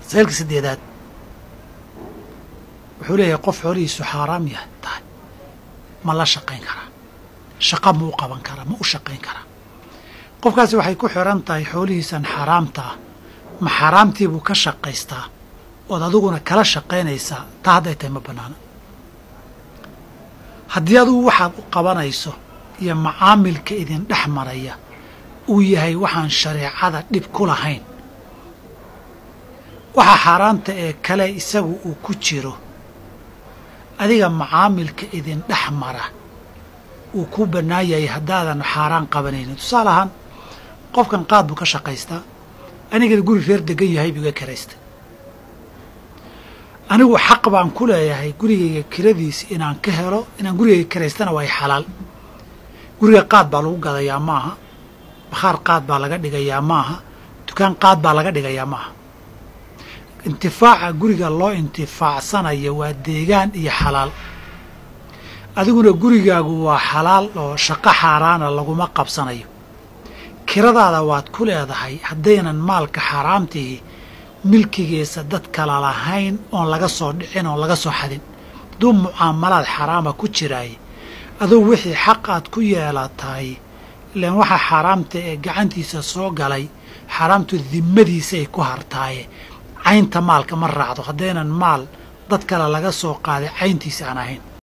masaa'ilka saddeedaad wuxuu leeyahay qof xoolihiisu xaaraam yahay tahay ma la shaqayn karaa shaqa ma u qaban karaa ma u shaqayn karaa qofkaasi waxay ku xiran tahay xoolihiisan xaaraamta ah ma xaaraamtii buu ka shaqaystaa ood adiguna kala shaqaynaysaa taa hadday tahay ma bannaana haddii adugu waxaad u qabanayso iyo macaamilka idin dhex maraya uu yahay waxaan shareecada dhib ku lahayn waxa xaaraanta ee kale isagu uu ku jiro adiga macaamilka idin dhex mara uu ku bannaan yahay haddaadan xaaraan qabanaynin tusaale ahaan qofkan qaad buu ka shaqaystaa anigana guri reer degan yahay buu iga kiraystay anigu xaq baan ku leeyahay gurigayga kiradiisi inaan ka helo inaan gurigayga kiraystana waa xalaal guriga qaad baa lagu gadayaa maaha bakhaar qaad baa laga dhigayaa maaha dukaan qaad baa laga dhigayaa maaha intifaaca guriga loo intifaacsanayo waa deegaan iyo xalaal adiguna gurigaagu waa xalaal oo shaqo xaaraana laguma qabsanayo kiradaada waad ku leedahay haddaynan maalka xaaraamtihi milkigiisa dad kala lahayn oon laga soo dhicin oon laga soo xadin hadduu mucaamalaad xaraama ku jiraay aduu wixii xaq aad ku yeelatahay ilaan waxaa xaaraamta ee gacantiisa soo galay xaaraamtu dimmadiisaay ku hartaaye caynta maalka ma raacdo haddaynan maal dad kale laga soo qaaday cayntiisa aan ahayn